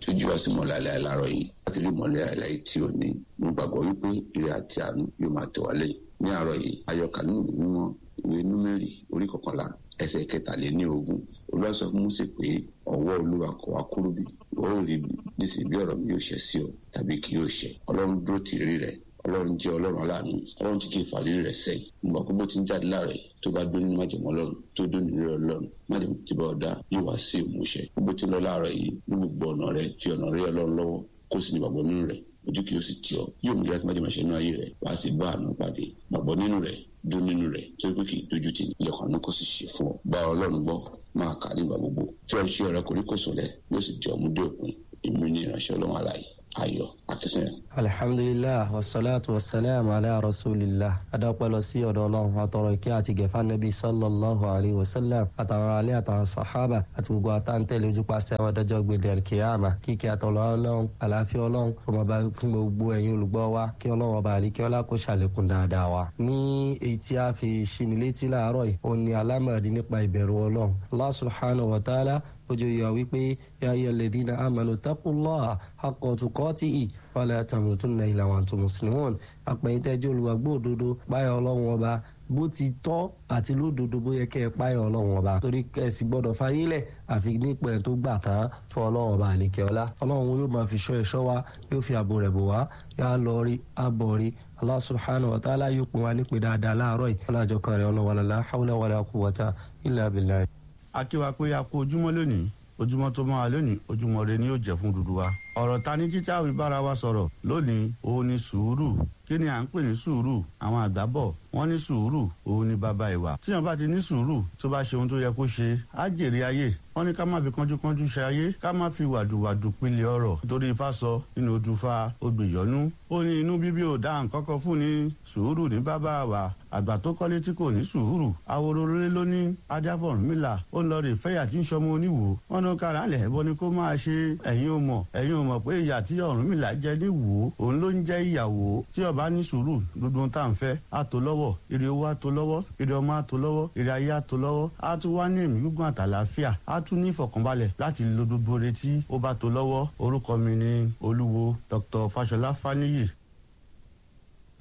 tó jí wá sí mọ́lẹ̀ àlẹ́ àlárọ̀ yìí láti rí mọ́lẹ̀ àlẹ́ yìí tí ò ní mo gbàgbọ́ wípé ire àti àánú yóò máa tẹ̀ wálé ní àárọ̀ yìí ayọ̀kà nínú ìwé mímọ́ ìwé númẹ́rì orí kọkànlá ẹsẹ̀ kẹtàléní ogún olúwa sọ fún Mósè pé ọwọ́ olúwa kò wá kúrú bí ó rí nísìnyí bí ọ̀rọ̀ mi yóò ṣẹ sí ọ tàbí kì yóò ṣẹ ọlọ́run dúró tì rí rẹ ọlọ́run jẹ́ ọlọ́run aláàánú ọlọ́run tí kì í fàlírí rẹ̀ sẹ́yìn nígbà pé bó ti ń jáde láàrẹ̀ tó bá dún nínú májèmọ́ ọlọ́run tó dún nínú rẹ̀ ọlọ́run májèmọ́ tí bá ọ̀dà yóò wá sí ìmúṣẹ bó ti lọ láàrẹ̀ yìí ní gbogbo ọ̀nà rẹ̀ fi ọ̀nà rẹ̀ ọlọ́run lọ́wọ́ kó sì ní gbàgbọ́ nínú rẹ̀ ojú kì yóò sì tì ọ́ yóò mú láti májèmọ́ ṣe inú ayé rẹ̀ wá sí bá àánú pàdé gbàgbọ́ nínú rẹ̀ dún nínú rẹ̀ tó pé kì í dojú tì ní ilẹ̀kùn àánú kó sì ṣe fún ọ bá ọlọ́run gbọ́ máa kà nígbà gbogbo tí ọ ṣe ọ̀rẹ́ koríko sọ̀lẹ̀ yóò sì di ọmúdé òpin ìmú ní ìránṣẹ́ ọlọ́run àlàyé ayọ̀ akínsẹ́yìn. alhamdulilah wasalaatu wasalaam ala rasulillah adapẹlọ sí ọ̀dọ̀ Ọlọ́run àtọrọ ìkẹ́ àti gẹfà nẹbi sallallahu alayhi wa sallam àtàwọn alẹ àtàwọn sàhábà àti gbogbo àtàntẹlẹ ojúpàṣẹ àwọn ọdọjọ gbèdé alkiyama kíkẹ́ àtọlọ Ọlọ́run àlàáfíà Ọlọ́run ọmọba fún gbogbo ẹ̀yin olùgbọ́ wa kí Ọlọ́run ọba àríkẹ́ ọlá kó ṣàlékún dáadáa wa. ní èyí tí a fi ṣinilétí láàárọ̀ yìí òun ni alámọ̀dé nípa ìbẹ̀rù Ọlọ́run Allah subhanahu wa ta'ala ojú yọ wípé ya ayyuhal ladhina amanu taqullaha haqqa tuqatihi wala tamutunna illa wa antum muslimun àpẹ̀yìntẹ́jọ́ olùwàgbọ́ òdodo páyọ̀ ọlọ́run ọba bó ti tọ́ àti lódodo bó yẹ kẹ́ ẹ páyọ̀ ọlọ́run ọba torí kẹ́sì gbọ́dọ̀ fayílẹ̀ àfi nípa ẹ̀ tó gbà tán fún ọlọ́run ọba àlekẹ́ ọlá ọlọ́run yóò máa fi ṣọ́ ẹ̀ṣọ́ wa yóò fi ààbò rẹ̀ bò wá yá lọ rí abọ̀ rí Allah subhanahu wa ta'ala yóò pín wa nípe dáadáa láàárọ̀ yìí ọlọ́jọ́ kan rẹ̀ ọlọ́wọ́lá la hawla wala quwwata illa billah akíwa pé a kú ojúmọ́ lónìí ojúmọ́ tó máa lónìí ojúmọ́ rẹ ni yóò jẹ́ fún dúdú wa. ọ̀rọ̀ ta ní títí àwí bára wa sọ̀rọ̀ lónìí òun ni sùúrù kí ni à ń pè ní sùúrù àwọn àgbà bọ̀ wọ́n ní sùúrù òun ni bàbá ìwà. tíyan bá ti ní sùúrù tó bá ṣe ohun tó yẹ kó ṣe á jèrè ayé wọ́n ní ká má fi kánjúkánjú ṣe ayé ká má fi wàdùwàdù pilẹ̀ ọ̀rọ̀ nítorí ifá sọ nínú odùfà ògbèyọ́nú. ó ní inú bíbí ò dáhùn kọ́kọ́ fún ní sùúrù ní bàbá wa àgbà tó kọ́lé tí kò ní sùúrù awororore ló ní adáfọ̀rúnmìlà ó ń lọ rè fẹ́yà tí ń sọmọ oníwò wọn ní kára lẹ̀ bọ́ ni kó máa ṣe ẹ̀yin ò mọ̀ ẹ̀yin ò mọ̀ pé ìyà tí Ọ̀rúnmìlà jẹ ní wò ó òun ló ń jẹ́ ìyàwó tí ọba ní sùúrù gbogbo ohun tá à ń fẹ́ á tó lọ́wọ́ ire owó á tó lọ́wọ́ ire ọmọ á tó lọ́wọ́ ire ayé á tó lọ́wọ́ á tún wá ní ẹ̀mí gígùn àtàlàáfíà á tún ní ìfọ̀kànbalẹ̀ láti lo gbogbo retí ó bá tó lọ́wọ́ orúkọ mi ni olúwo Dr. Fáṣọlá Fáníyì